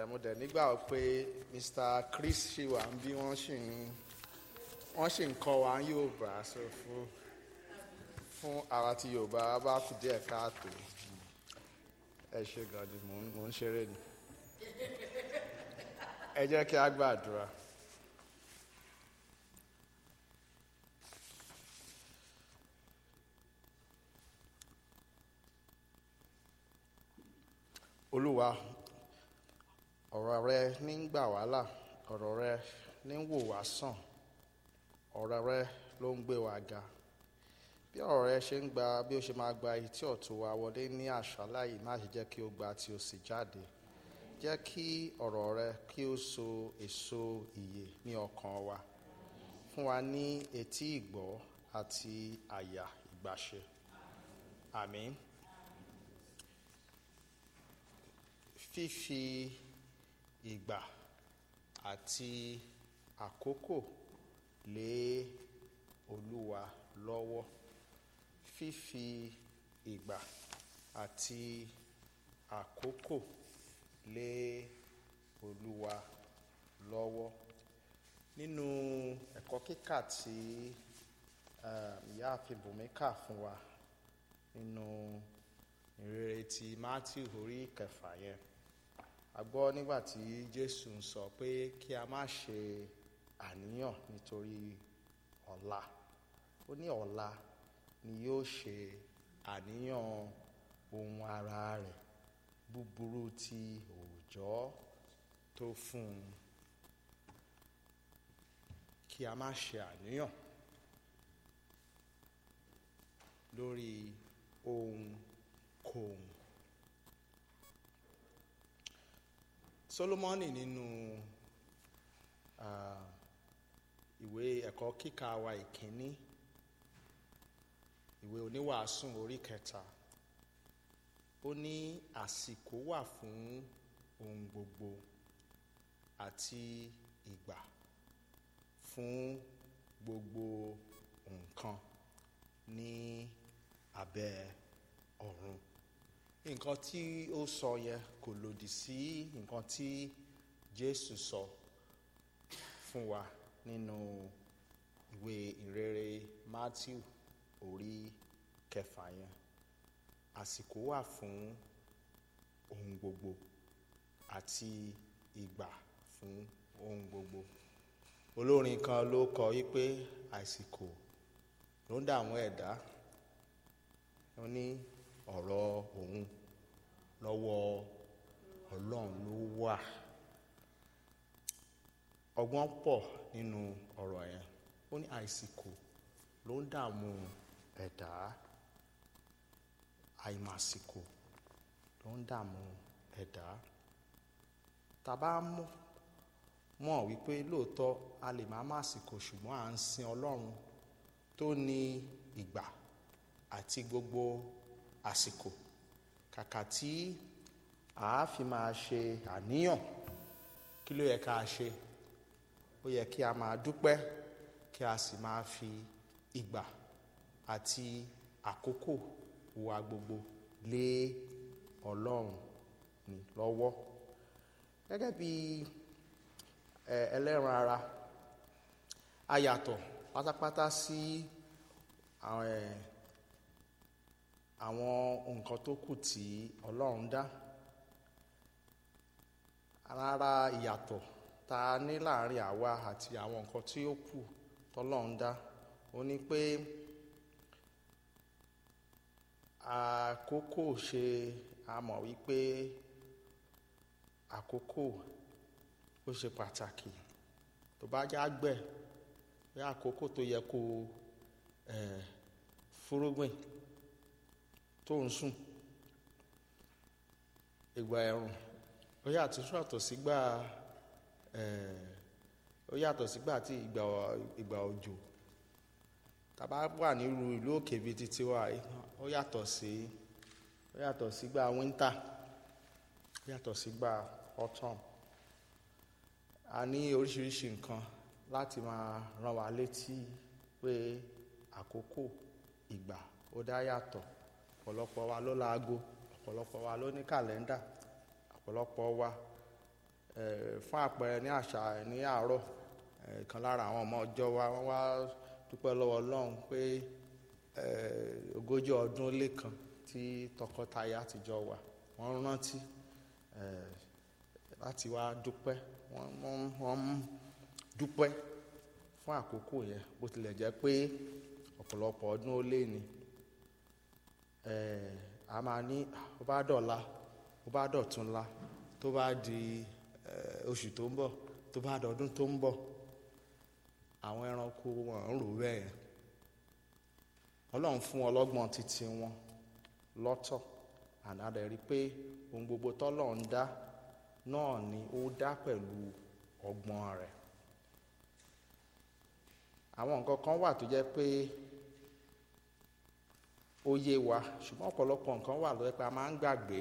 ẹ mo dẹ̀ nígbà pé Mr. Chris ṣì wà ń bí wọ́n ṣì ń wọ́n ṣì ń kọ́ wa ní Yorùbá so fún fún àwa tí Yorùbá bá kù díẹ̀ káàtó ẹ ṣe gan ni mò ń mò ń ṣeré ni ẹ jẹ́ kí a gbàdúrà. Olúwa ọ̀rọ̀ rẹ ní ń gbà wá là ọ̀rọ̀ rẹ ní ń wò wá sàn ọ̀rọ̀ rẹ ló ń gbé wa ga bí ọ̀rọ̀ rẹ ṣe ń gba bí ó ṣe máa gba etí ọ̀tún wa wọlé ní àṣálá yìí má ṣe jẹ́ kí ó gba tí ó sì jáde jẹ́ kí ọ̀rọ̀ rẹ kí ó so èso ìyè ní ọkàn wa fún wa ní etí ìgbọ́ àti àyà ìgbàṣe àmín. fífi ìgbà àti àkókò lé olúwa lọ́wọ́ fífi ìgbà àti àkókò lé olúwa lọ́wọ́ nínú ẹ̀kọ́ kíkà tí ìyá àfibùnmi kà fún wa nínú ìrere ti Matthew orí kẹfà yẹn a gbọ́ nígbà tí Jésù ń sọ pé kí a má ṣe àníyàn nítorí ọ̀la ó ní ọ̀la ni yóò ṣe àníyàn ohun ara rẹ̀ búburú ti òòjọ́ tó fún un kí a má ṣe àníyàn lórí ohun kòhùn Solomoni nínú uh, ìwé ẹ̀kọ́ kíkà wa ìkíní ìwé oníwàásùn orí kẹta ó ní àsìkò wà fún ohun gbogbo àti ìgbà fún gbogbo nǹkan ní abẹ́ ọ̀run nǹkan tí ó sọ yẹn kò lòdì sí nǹkan tí Jésù sọ fún wa nínú ìwé ìrere Matthew orí kẹfà yẹn àsìkò wà fún ohun gbogbo àti ìgbà fún ohun gbogbo olórin kan ló kọ wípé àsìkò ló ń dààmú ẹ̀dá ó ní ọ̀rọ̀ òun lọ́wọ́ ọlọ́run ló wà ọgbọ́n pọ̀ nínú ọ̀rọ̀ yẹn ó ní àìsìkò ló ń dààmú ẹ̀dá àìmàsìkò ló ń dààmú ẹ̀dá tàbá mọ̀ wípé lóòótọ́ a lè má màsìkò ṣùgbọ́n à ń sin ọlọ́run tó ní ìgbà àti gbogbo àsìkò kàkà tí a fi máa ṣe àníyàn kí ló yẹ ká ṣe ó yẹ kí a máa dúpẹ́ kí a sì máa fi ìgbà àti àkókò wa gbogbo lé Ọlọ́run ní lọ́wọ́ gẹ́gẹ́ bí ẹlẹ́ran ara a yàtọ̀ pátápátá sí àwọn ẹ̀ àwọn nǹkan tó kù tí Ọlọ́run dá rárá ìyàtọ̀ tá a ní láàrin àwa àti àwọn nǹkan tí ó kù tọ́lọ́run dá ó ní pé àkókò ṣe a mọ̀ wípé àkókò ó ṣe pàtàkì tó bá já gbẹ̀ bí àkókò tó yẹ kó ẹ̀ fúrúgbìn tó ń sùn ìgbà ẹ̀rùn ó yàtọ̀ sọ́tọ̀ sígbà ó yàtọ̀ sígbà tí ìgbà ìgbà òjò tàbá wà nírú ìlú òkè bíi títí wa ó yàtọ̀ sí ó yàtọ̀ sígbà wíńtà ó yàtọ̀ sígbà autumn a ní oríṣiríṣi nǹkan láti máa rán wa létí pé àkókò ìgbà ó dá yàtọ̀ ọ̀pọ̀lọpọ̀ wa ló láago ọ̀pọ̀lọpọ̀ wa ló ní kàlẹ́ndà ọ̀pọ̀lọpọ̀ wa Eh, fún àpẹẹrẹ ní àṣà ní àárọ̀ eh, kan lára àwọn ọmọ ọjọ́ wa wọ́n wá dúpẹ́ lọ́wọ́ Ọlọ́run pé eh, ogójì ọdún lé kan tí tọkọtaya ti jọ wà wọ́n rántí eh, láti wá dúpẹ́ wọ́n wọ́n wọ́n ń dúpẹ́ fún àkókò yẹn bó tilẹ̀ jẹ́ pé ọ̀pọ̀lọpọ̀ ọdún ó lé ní eh, a máa ní ó bá dọ̀la ó bá dọ̀túnla tó bá di eh, oṣù tó ń bọ̀ tó bá dọdún tó ń bọ̀ àwọn ẹranko wọn ń rò bẹ́ẹ̀ yẹn ọlọ́run fún ọlọ́gbọ́n títí wọn lọ́tọ̀ ànádẹ́ rí i pé ohun gbogbo tọ́lọ́run dá náà ni ó dá pẹ̀lú ọgbọ́n rẹ̀ àwọn nǹkan kan wà tó jẹ́ pé ó yé wa ṣùgbọ́n ọ̀pọ̀lọpọ̀ nǹkan wà ló jẹ́ pé a máa ń gbàgbé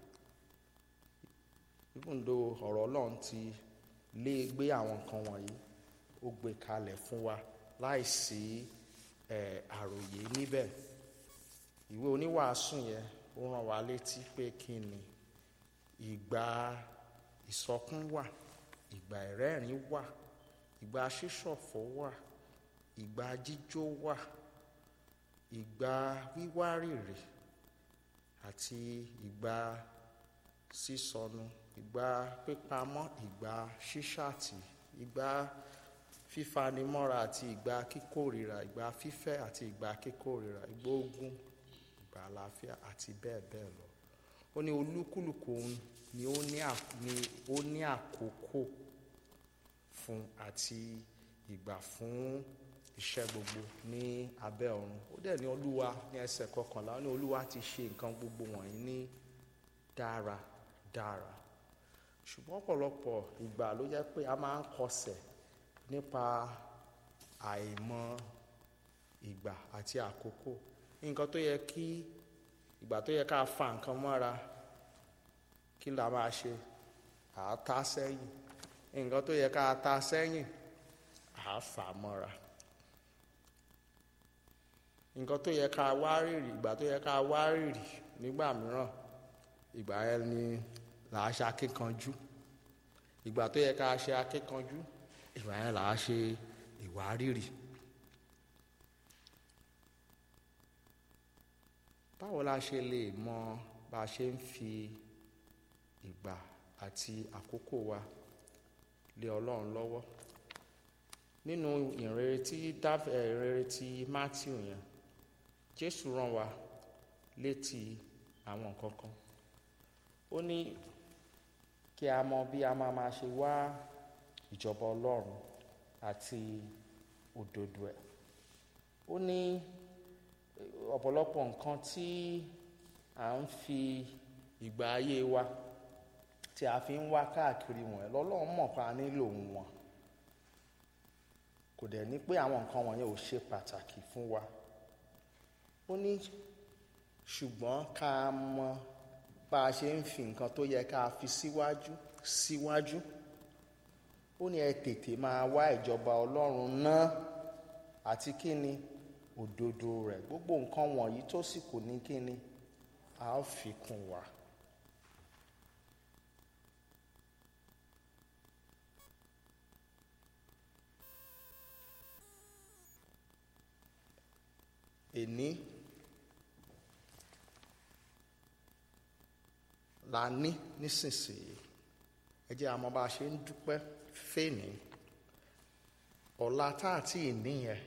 even though ọ̀rọ̀ ọlọ́run ti lé gbé àwọn nǹkan wọ̀nyí ó gbé kalẹ̀ fún wa láìsí ẹ̀ àròyé níbẹ̀ ìwé oníwàásù yẹn ó rán wa létí pé kí ni ìgbà ìsọkún wà ìgbà ìrẹ́rìn wà ìgbà ṣíṣọ̀fọ̀ wà ìgbà jíjó wà ìgbà wíwárìrì àti ìgbà sísọnù ìgbà pípamọ́ ìgbà ṣíṣàtì ìgbà fífanimọ́ra àti ìgbà kíkórìíra ìgbà fífẹ́ àti ìgbà kíkórìíra ìgbà ogun ìgbà àlàáfíà àti bẹ́ẹ̀ bẹ́ẹ̀ lọ ó ní olúkúlùkù òun ni ó ní à- ni ó ní àkókò fún àti ìgbà fún iṣẹ́ gbogbo ní abẹ́ ọ̀run ó dẹ̀ ní olúwa ní ẹsẹ̀ kọkànlá ó ní olúwa ti ṣe nǹkan gbogbo wọ̀nyí ní dára dára ṣùgbọ́n ọ̀pọ̀lọpọ̀ ìgbà ló jẹ́ pé a máa ń kọsẹ̀ nípa àìmọ̀ ìgbà àti àkókò nǹkan tó yẹ kí ìgbà tó yẹ ká fa nǹkan mọ́ra kí la máa ṣe à á ta sẹ́yìn nǹkan tó yẹ ká ta sẹ́yìn à á fà mọ́ra nǹkan tó yẹ ká wá rìrì ìgbà tó yẹ ká wá rìrì nígbà mìíràn ìgbà yẹn ni là á ṣe akíkanjú ìgbà tó yẹ ká ṣe akíkanjú ìgbà yẹn là á ṣe ìwárìrì. báwo la ṣe lè mọ bá a ṣe ń fi ìgbà àti àkókò wa lé ọlọ́run lọ́wọ́ nínú ìrere tí dáf ẹ̀ ìrere tí Matthew yẹn Jésù rán wa létí àwọn nǹkan kan ó ní kí a mọ bí a máa máa ṣe wá ìjọba ọlọ́run àti òdodo ẹ̀ ó ní ọ̀pọ̀lọpọ̀ nǹkan tí à ń fi ìgbà ayé wa tí a fi ń wá káàkiri wọ̀nyẹn lọ́lọ́run mọ̀ pa nílò wọn kò dẹ̀ ní pé àwọn nǹkan wọ̀nyẹn ò ṣe pàtàkì fún wa ó ní ṣùgbọ́n ká mọ bá a ṣe ń fi nǹkan tó yẹ ká fi síwájú síwájú ó ní ẹ tètè máa wá ìjọba ọlọ́run náà àti kí ni òdodo rẹ̀ gbogbo nǹkan wọ̀nyí tó sì kù ní kí ni a ó fi kún wa. èní la ní nísinsìnyí ẹ jẹ́ àmọ́ bá a ṣe ń dúpẹ́ fèní ọ̀la tá a ti ní yẹn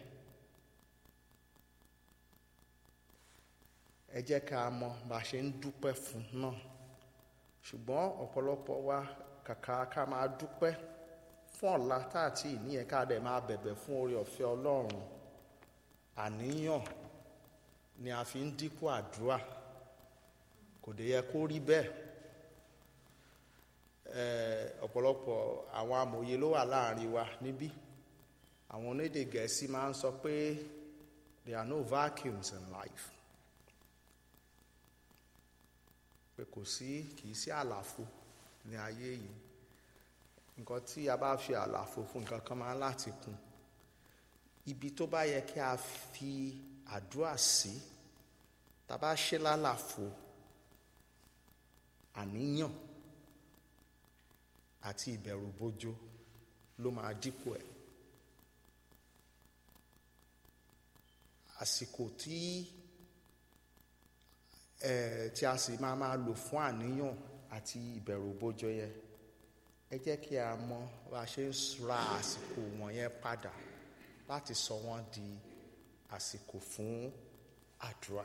ẹ jẹ́ ká mọ̀ bá a ṣe ń dúpẹ́ fún náà ṣùgbọ́n ọ̀pọ̀lọpọ̀ wa kàkà ká máa dúpẹ́ fún ọ̀la tá a ti ní yẹn ká dẹ̀ máa bẹ̀bẹ̀ fún oore ọ̀fẹ́ Ọlọ́run àníyàn ni a fi ń dínkù àdúrà kò dé yẹ kó rí bẹ́ẹ̀ ọ̀pọ̀lọpọ̀ àwọn amòye ló wà láàrin wa níbí àwọn onídè gẹ̀ẹ́sì máa ń sọ pé there are no vacuums in life pé kò sí kì í sí àlàfo ní ayé yìí nǹkan tí a bá fi àlàfo fún nǹkan kan máa ń láti kún ibi tó bá yẹ kí a fi àdúrà sí tá a bá ṣe lálàfo àníyàn àti ìbẹ̀rù bojo ló máa dípò ẹ̀ àsìkò tí ẹ̀ tí a sì máa máa lò fún àníyàn àti ìbẹ̀rù bojo yẹn ẹ jẹ́ kí a mọ bá a ṣe ń ra àsìkò wọ̀nyẹn padà láti sọ wọ́n di àsìkò fún àdúrà.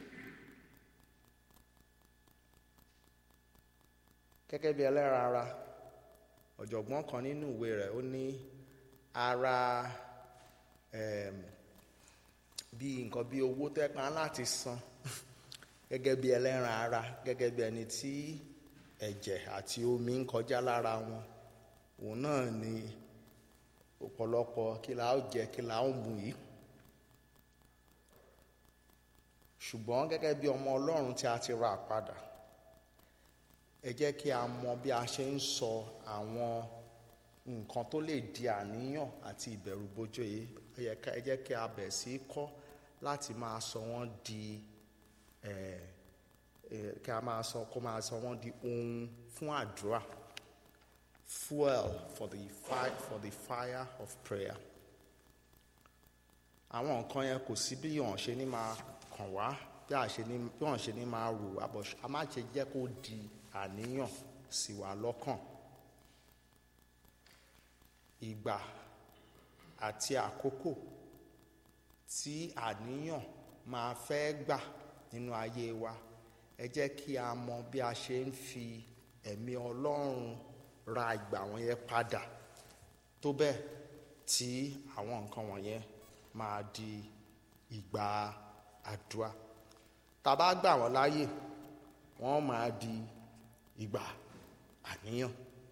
gẹ́gẹ́ bí ẹlẹ́ran ara ọ̀jọ̀gbọ́n kan nínú ìwé rẹ̀ ó ní ara um, bí nǹkan bí owó tẹ́pá láti san gẹ́gẹ́ bí ẹlẹ́ran ara gẹ́gẹ́ bí ẹni tí ẹ̀jẹ̀ àti omi ń kọjá lára wọn òun náà ni ọ̀pọ̀lọpọ̀ kí la ó jẹ kí la ó mu yìí ṣùgbọ́n gẹ́gẹ́ bí ọmọ ọlọ́run tí a ti rà padà ẹ jẹ́ kí a mọ bí a ṣe ń sọ àwọn nǹkan tó lè di àníyàn àti ìbẹ̀rù bojo yìí ẹ jẹ́ kí a bẹ̀ sí kọ́ láti máa sọ wọ́n di kí a máa sọ kó máa sọ wọ́n di ohun fún àdúrà fuel for the fire for the fire of prayer àwọn nǹkan yẹn kò sí bí wọ́n ṣe ní máa kàn wá bí wọ́n ṣe ní máa rò àbọ̀ a má ṣe jẹ́ kó di àníyàn sí wa lọ́kàn ìgbà àti àkókò tí àníyàn máa fẹ́ gbà nínú ayé wa ẹ jẹ́ kí a mọ bí a ṣe ń fi ẹ̀mí ọlọ́run ra ìgbà wọn yẹn padà tó bẹ́ẹ̀ tí àwọn nǹkan wọ̀nyẹn máa di ìgbà àdúrà tá a bá gbà wọ́n láàyè wọ́n máa di ìgbà àníyàn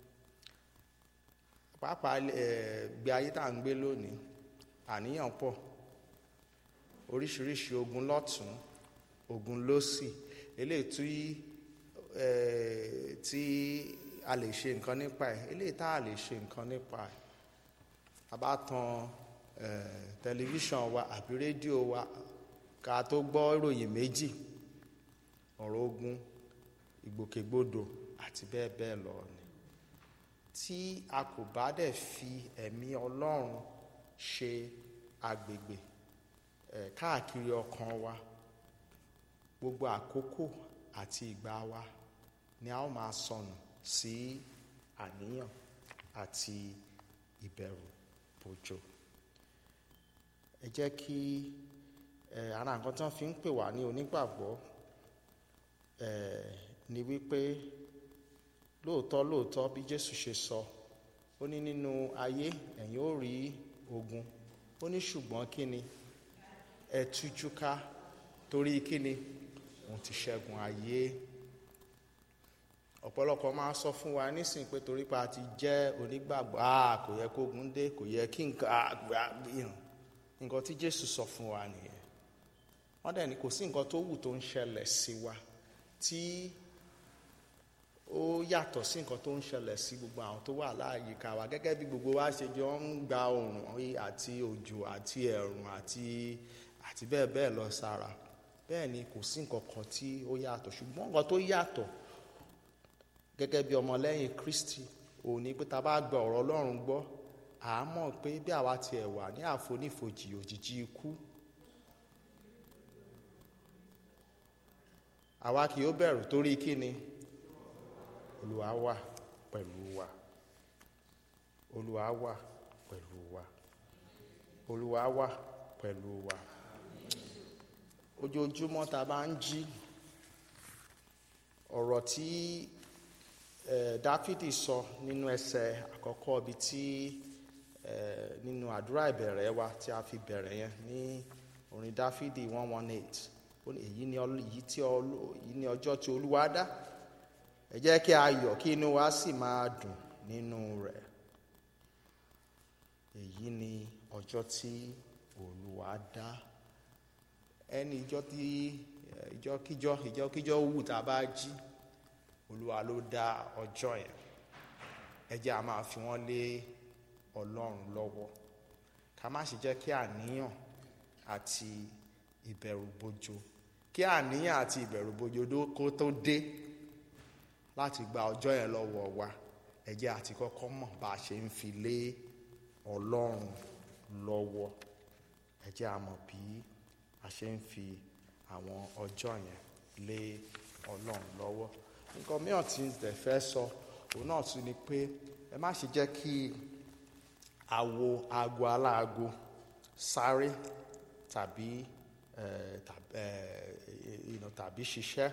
pàápàá ẹ gbé ayé tá à ń gbé lónìí àníyàn pọ̀ oríṣiríṣi ogun lọ́tún ogun lósì eléyìí tí ẹ tí a lè ṣe nǹkan nípa ẹ̀ eléyìí tá a lè ṣe nǹkan nípa ẹ̀ a bá tan ẹ tẹlifíṣàn wa àbí rédíò wa ká tó gbọ́ ìròyìn méjì ọ̀rọ̀ ogun ìgbòkègbodò àti bẹ́ẹ̀ bẹ́ẹ̀ lọ ni tí a kò bá dẹ̀ fi ẹ̀mí ọlọ́run ṣe agbègbè ẹ̀ káàkiri ọkàn wa gbogbo àkókò àti ìgbà wa ni a ó máa sọnù sí àníyàn àti ìbẹ̀rù bòjò ẹ jẹ́ kí ẹ ara nǹkan tí wọ́n fi ń pè wá ní onígbàgbọ́ ẹ ni wípé lóòótọ́ lóòótọ́ bí Jésù ṣe sọ ó ní nínú ayé ẹ̀yin ó rí ogun ó ní ṣùgbọ́n kí ni ẹ tújú ká torí kí ni òun ti ṣẹ́gun ayé ọ̀pọ̀lọpọ̀ máa sọ fún wa nísìnyí pé torí pa ti jẹ́ onígbàgbọ́ a kò yẹ kógun dé kò yẹ kí nǹkan àgbàyàn nǹkan tí Jésù sọ fún wa nìyẹn wọ́n dẹ̀ ní kò sí nǹkan tó wù tó ń ṣẹlẹ̀ sí wa tí ó yàtọ̀ sí nǹkan tó ń ṣẹlẹ̀ sí gbogbo àwọn tó wà láàyíká wa gẹ́gẹ́ bí gbogbo wa ṣe jọ ń gba oòrùn àti òjò àti ẹ̀rùn àti àti bẹ́ẹ̀ bẹ́ẹ̀ lọ sára bẹ́ẹ̀ ni kò sí nǹkan kan tí ó yàtọ̀ ṣùgbọ́n nǹkan tó yàtọ̀ gẹ́gẹ́ bí ọmọlẹ́yìn Kristi òní pé ta bá gba ọ̀rọ̀ Ọlọ́run gbọ́ à á mọ̀ pé bí àwa tiẹ̀ wà ní àfonífojì òjijì ikú àwa kì yóò bẹ̀rù torí kí ni Olúwa wà pẹ̀lú wa Olúwa wà pẹ̀lú wa Olúwa wà pẹ̀lú wa ojoojúmọ́ ta bá ń jí ọ̀rọ̀ tí eh, Dáfídì sọ nínú ẹsẹ̀ àkọ́kọ́ ibi tí eh, nínú àdúrà ìbẹ̀rẹ̀ wa tí a fi bẹ̀rẹ̀ yẹn ní orin Dáfídì one one eight èyí ni èyí ni ọjọ́ tí Olúwa dá ẹ jẹ́ kí a yọ̀ kí inú wa sì máa dùn nínú rẹ̀ èyí ni ọjọ́ tí Olúwa dá ẹni ìjọ tí ìjọkíjọ ìjọkíjọ wù tá a bá jí Olúwa ló dá ọjọ́ yẹn ẹ jẹ́ a máa fi wọ́n lé Ọlọ́run lọ́wọ́ ká má sì jẹ́ kí àníyàn àti ìbẹ̀rù bojo kí àníyàn àti ìbẹ̀rù bojo kó tó dé láti gba ọjọ́ yẹn lọ́wọ́ wa ẹ jẹ́ àti kọ́kọ́ mọ̀ bá a ṣe ń fi lé ọlọ́run lọ́wọ́ ẹ jẹ́ a mọ̀ bí a ṣe ń fi àwọn ọjọ́ yẹn lé ọlọ́run lọ́wọ́ nǹkan mìíràn tí ẹ fẹ́ sọ òun náà tún ni pé ẹ má ṣe jẹ́ kí àwo aago aláago sáré tàbí tàbí ṣiṣẹ́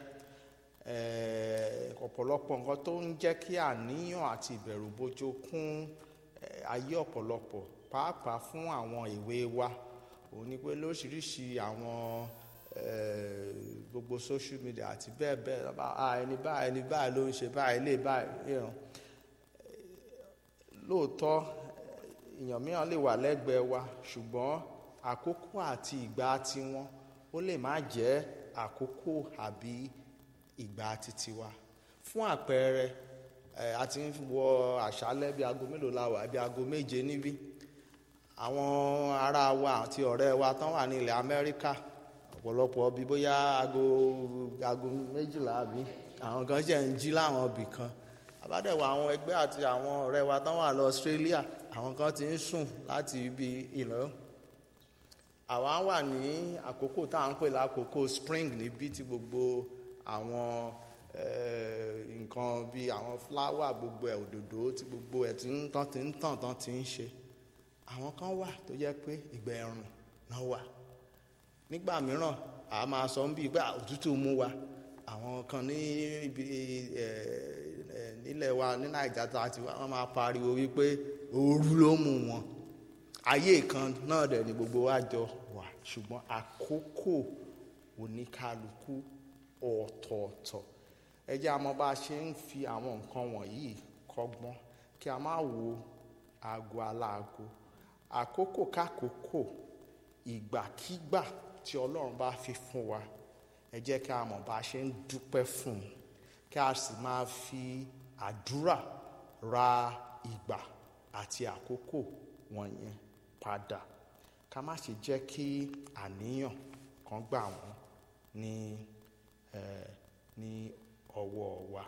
ọ̀pọ̀lọpọ̀ nǹkan tó ń jẹ́ kí àníyàn àti ìbẹ̀rù bojo kún ayé ọ̀pọ̀lọpọ̀ pàápàá fún àwọn èwe wa òun ni pé lóríṣiríṣi àwọn gbogbo social media àti bẹ́ẹ̀ bẹ́ẹ̀ ẹni báyìí ẹni báyìí ló ń ṣe báyìí lè báyìí lóòótọ́ èèyàn mìíràn lè wà lẹ́gbẹ̀ẹ́ wa ṣùgbọ́n àkókò àti ìgbà tiwọn ó lè má jẹ́ àkókò àbí ìgbà titi wa fún àpẹẹrẹ ẹ a ti ń wọ àṣálẹ́ bíi aago mélòó la wà bíi aago méje níbí àwọn ará wa àti ọ̀rẹ́ wa tán wà ní ilẹ̀ Amẹ́ríkà ọ̀pọ̀lọpọ̀ bíi bóyá aago aago méjìlá àbí àwọn kan ṣe ń jí láwọn ibì kan àbádẹ́wọ̀ àwọn ẹgbẹ́ àti àwọn ọ̀rẹ́ wa tán wà lọ Australia àwọn kan ti ń sùn láti ibi ìlọ àwa wà ní àkókò tá à ń pè lákòókò spring níbí tí gbogbo àwọn nǹkan bíi àwọn fúláwà gbogbo ẹ̀ òdòdó tí gbogbo ẹ̀ tí ń tán ti ń tàn tán ti ń ṣe àwọn kan wà tó jẹ́ pé ìgbà ẹ̀rùn náà wà nígbà mìíràn a máa sọ ń bí pé òtútù mú wa àwọn kan ní ibi nílẹ̀ wa ní nàìjà tá a ti wá wọ́n máa pariwo wípé ooru ló mú wọn ayé kan náà dẹ̀ ni gbogbo wa jọ wà ṣùgbọ́n àkókò oníkálukú ọ̀tọ̀ọ̀tọ̀ ẹ jẹ́ àmọ́ bá a ṣe ń fi àwọn nǹkan wọ̀nyí kọ́gbọ́n kí a má wo aago aláago àkókò kákòókò ìgbàkígbà tí ọlọ́run bá fi fún wa ẹ jẹ́ kí a mọ̀ bá a ṣe ń dúpẹ́ fún un kí a sì máa fi àdúrà ra ìgbà àti àkókò wọ̀nyẹn padà ká má ṣe jẹ́ kí àníyàn kan gbà wọ́n ní ní ọwọ́ wa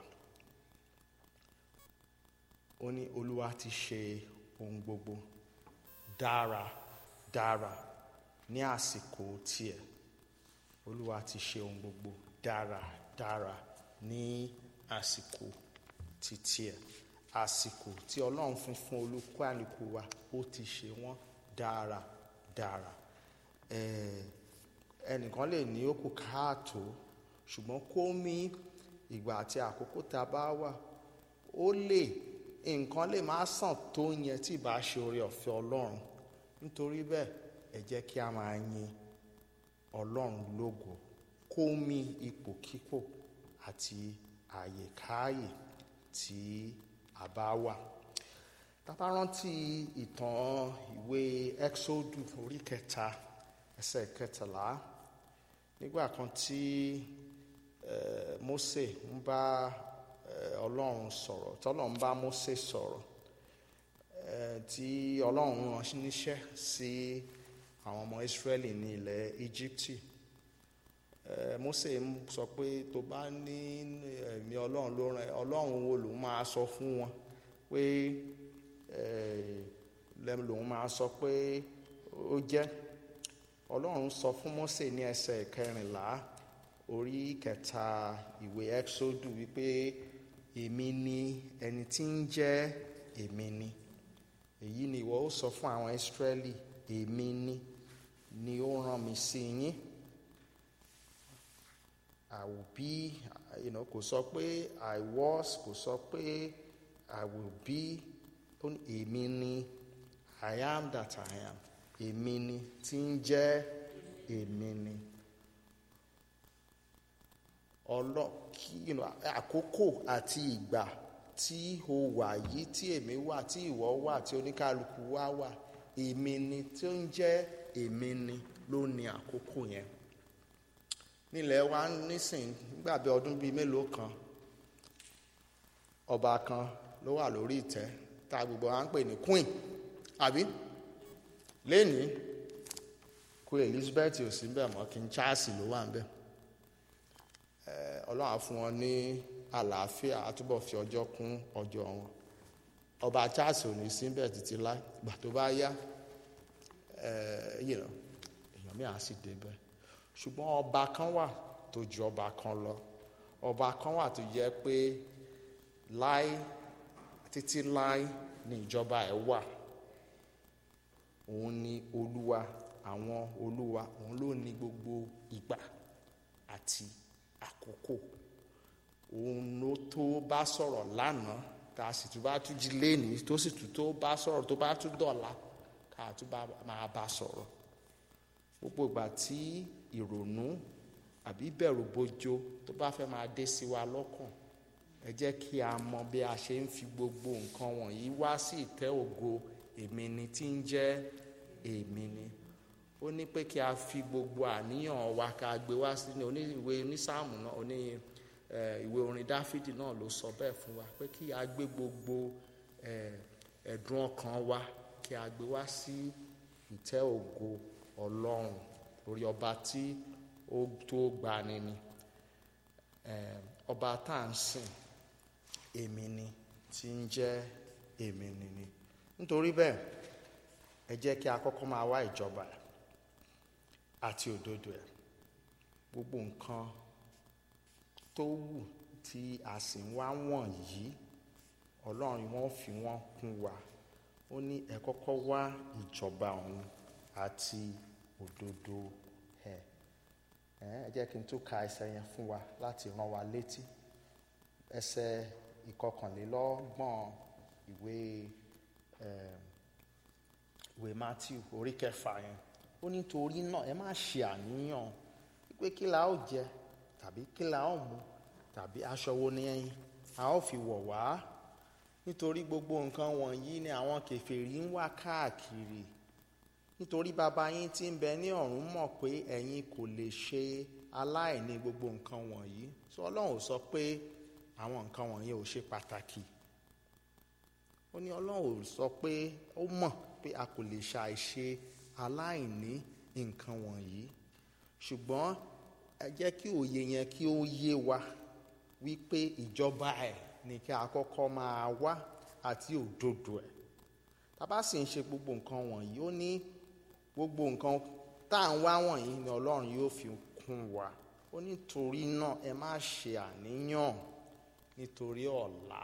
ó ní olúwa ti ṣe ohun gbogbo dára dára ní àsìkò tiẹ̀ olúwa ti ṣe ohun gbogbo dára dára ní àsìkò ti tiẹ̀ àsìkò tí ọlọ́run fún fún olúkúlùkù wa ó ti ṣe wọ́n dára dára ẹnìkan lè ní ó kù káàtó ṣùgbọ́n kó mí ìgbà àti àkókò tá a bá wà ó lè nǹkan lè má sàn tó yẹn tí ìbá ṣe oore ọ̀fẹ́ ọlọ́run nítorí bẹ́ẹ̀ ẹ jẹ́ kí a máa yin ọlọ́run lógo kó mí ipòkípò àti àyèkáàyè tí a bá wà tá bá rántí ìtàn ìwé Exodus orí kẹta ẹsẹ̀ kẹtàlá nígbà kan tí Mósè ń bá Ọlọ́run sọ̀rọ̀ tọ́lọ́run bá Mósè sọ̀rọ̀ tí Ọlọ́run rán níṣẹ́ sí àwọn ọmọ Ísírẹ́lì ní ilẹ̀ Íjíbítì Mósè sọ pé tó bá ní ẹ̀mí Ọlọ́run ló rán Ọlọ́run wo lòun máa sọ fún wọn pé lẹ́nu lòun máa sọ pé ó jẹ́ ọlọ́run sọ fún Mósè ní ẹsẹ̀ kẹrìnlá orí kẹta ìwé Ẹ́kṣódù wípé èmi ni ẹni tí ń jẹ́ èmi ni èyí ni ìwọ ó sọ fún àwọn Ísírẹ́lì èmi ni ni ó rán mi sí yín I will be you know, kò sọ pé I was kò sọ pé I will be èmi ni I am that I am èmi ni tí ń jẹ́ èmi ni ọlọ kí you know, àkókò àti ìgbà tí o wà yìí tí èmi wà tí ìwọ wà tí oníkálukú wa wà èmi ni tí ó ń jẹ́ èmi ni ló ní àkókò yẹn nílẹ̀ wa nísìn nígbà bí ọdún bíi mélòó kan ọba kan ló wà lórí ìtẹ́ tá a gbogbo wa ń pè ní queen àbí lẹ́ni queen elizabeth ò sí bẹ́ẹ̀ mọ́ king charles ló wà ń bẹ̀ ọlọ́run á fún wọn ní àlàáfíà á túbọ̀ fi ọjọ́ kún ọjọ́ wọn ọba Charles ò ní síbẹ̀ títí láì gbà tó bá yá èèyàn mi à sì débẹ̀ ṣùgbọ́n ọba kan wà tó ju ọba kan lọ ọba kan wà tó jẹ́ pé láì títí láì ní ìjọba ẹ̀ wà òun ni olúwa àwọn olúwa òun ló ní gbogbo ìgbà àti àkókò òun ló tó bá sọ̀rọ̀ lánàá tá a sì tún bá tún jí lénìí tó sì tún tó bá sọ̀rọ̀ tó bá tún dọ̀la ká tún bá máa bá sọ̀rọ̀ gbogbo ìgbà tí ìrònú àbí bẹ̀rù bojo tó bá fẹ́ máa dé sí wa lọ́kàn ẹ jẹ́ kí a mọ bí a ṣe ń fi gbogbo nǹkan wọ̀nyí wá sí ìtẹ́ ògo èmi ni tí ń jẹ́ èmi ni ó ní pé kí a fi gbogbo àníyàn wa ká gbé wá sí ní ìwé onísáàmù náà oní ìwé orin dáfídì náà ló sọ bẹ́ẹ̀ fún wa pé kí a gbé gbogbo ẹ̀dùn ọkàn wa kí a gbé wá sí ìtẹ́ ògo ọlọ́run orí ọba tí ó tó gbani ni ọba tá à ń sìn èmi ni tí ń jẹ́ èmi ni ni nítorí bẹ́ẹ̀ ẹ jẹ́ kí a kọ́kọ́ máa wá ìjọba àti òdodo ẹ̀ gbogbo nǹkan tó wù tí a sì ń wá wọ̀nyí ọlọ́run wọn fi wọ́n kún wa ó ní ẹ kọ́kọ́ wá ìjọba òun àti òdodo ẹ̀ ẹ jẹ́ kí n tún ka ẹsẹ̀ yẹn fún wa láti rán wa létí ẹsẹ̀ ìkọkànlélọ́gbọ̀n ìwé ìwé Matthew orí kẹfà yẹn ó ní torí náà ẹ má ṣe àníyàn pé kí la ó jẹ tàbí kí la ó mu tàbí aṣọ wo ni a ó fi wọ̀ wá nítorí gbogbo nǹkan wọ̀nyí ni àwọn kèfèrí ń wá káàkiri nítorí bàbá yín tí ń bẹ ní ọ̀run mọ̀ pé ẹ̀yin kò lè ṣe aláìní gbogbo nǹkan wọ̀nyí sọ ọlọ́run ò sọ pé àwọn nǹkan wọ̀nyí ò ṣe pàtàkì ó ní ọlọ́run ò sọ pé ó mọ̀ pé a kò lè ṣàìṣe aláìní nǹkan wọ̀nyí ṣùgbọ́n ẹ jẹ́ kí òye yẹn kí ó yé wa wípé ìjọba ẹ̀ ní kí a kọ́kọ́ máa wá àti òdodo ẹ̀ tá a bá sì ń ṣe gbogbo nǹkan wọ̀nyí ó ní gbogbo nǹkan tá à ń wá wọ̀nyí ni ọlọ́run yóò fi kún wa ó nítorí náà ẹ má ṣe àníyàn nítorí ọ̀la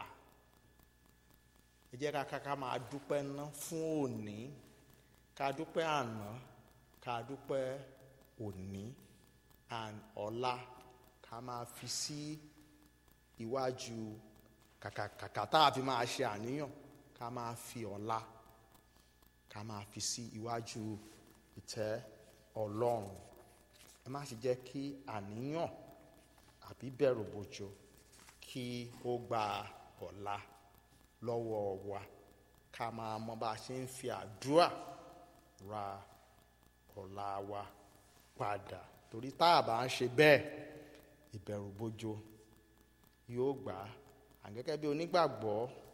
ẹ jẹ́ ká ká máa dúpẹ́ ná fún òní ká dúpẹ́ àná ká dúpẹ́ òní and ọ̀la ká máa fi sí iwájú kàkà tá a fi máa ṣe àníyàn ká máa fi ọ̀la ká máa fi sí iwájú ìtẹ́ ọlọ́run ẹ má ṣe jẹ́ kí àníyàn àbí bẹ̀rù bojo kí ó gba ọ̀la lọ́wọ́ wa ká máa mọ bá a ṣe ń fi àdúrà ra ọ̀la wa padà torí tá a bá ń ṣe bẹ́ẹ̀ ìbẹ̀rù bojo yóò gbà á gẹ́gẹ́ bí onígbàgbọ́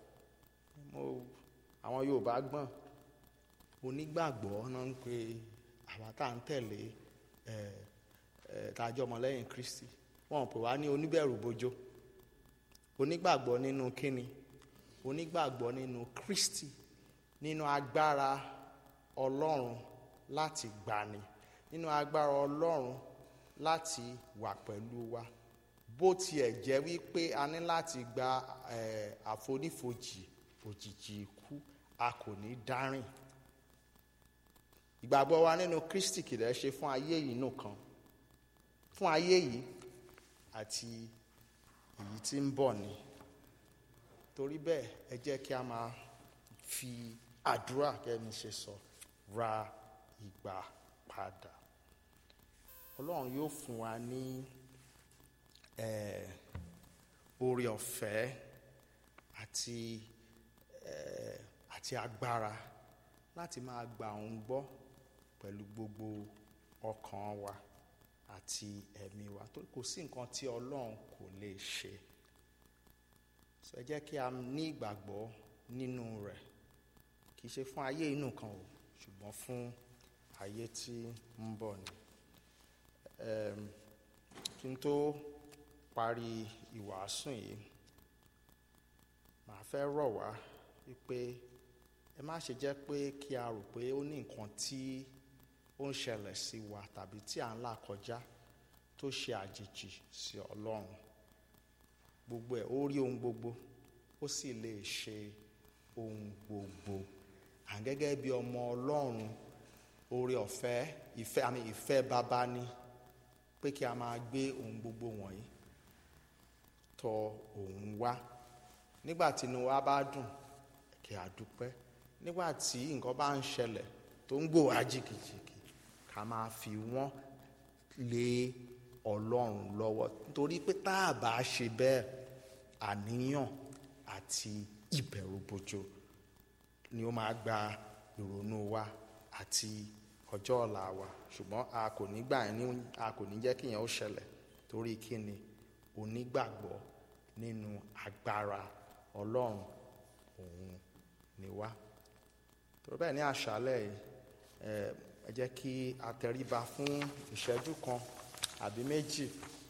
àwọn Yorùbá gbọ́n onígbàgbọ́ náà ń pe àwa tá à ń tẹ̀lé ẹ̀ ẹ̀ tàjọ́ ọmọlẹ́yìn Kristi wọ́n pè wá ní oníbẹ̀rù bojo onígbàgbọ́ nínú kíni onígbàgbọ́ nínú Kristi nínú agbára Ọlọ́run láti gbani nínú agbára Ọlọ́run láti wà pẹ̀lú wa bó tiẹ̀ jẹ́ wípé a ní láti gba ẹ̀ àfonífojì òjìji ikú a kò ní dárìn ìgbàgbọ́ wa nínú Kristi kìlẹ̀ ṣe fún ayé yìí nìkan fún ayé yìí àti èyí tí ń bọ̀ ni torí bẹ́ẹ̀ ẹ jẹ́ kí a máa fi àdúrà kẹ́ni ṣe sọ ra ìgbà padà Ọlọ́run yóò fún wa ní oore ọ̀fẹ́ àti àti agbára láti máa gba òun gbọ́ pẹ̀lú gbogbo ọkàn wa àti ẹ̀mí wa torí kò sí nǹkan tí Ọlọ́run kò lè ṣe ṣe jẹ́ kí a ní ìgbàgbọ́ nínú rẹ̀ kì í ṣe fún ayé inú kan o ṣùgbọ́n fún ayé tí ń bọ̀ ni kí n tó parí ìwàásù yìí màá fẹ́ rọ̀ wá wípé ẹ má ṣe jẹ́ pé kí a rò pé ó ní nǹkan tí ó ń ṣẹlẹ̀ sí wa tàbí tí à ń là kọjá tó ṣe àjèjì sí ọlọ́run gbogbo ẹ̀ ó rí ohun gbogbo ó sì lè ṣe ohun gbogbo à gẹ́gẹ́ bí ọmọ ọlọ́run oore ọ̀fẹ́ ìfẹ́ àmì ìfẹ́ bàbá ni pé kí a máa gbé ohun gbogbo wọ̀nyí tọ òun wá nígbà tí inú wa bá dùn kí a dúpẹ́ nígbà tí nǹkan bá ń ṣẹlẹ̀ tó ń gbò wá jìkìjìkì ká máa fi wọ́n lé ọlọ́run lọ́wọ́ nítorí pé tá a bá ṣe bẹ́ẹ̀ àníyàn àti ìbẹ̀rùbojo ni ó máa gba ìrònú wa àti ọjọ́ ọ̀la wa ṣùgbọ́n a kò ní gbà ní a kò ní jẹ́ kí yẹn ó ṣẹlẹ̀ torí kí ni onígbàgbọ́ nínú agbára ọlọ́run òun ni wá torí bẹ́ẹ̀ ní àṣálẹ̀ yìí ẹ jẹ́ kí a tẹríba fún ìṣẹ́jú kan àbí méjì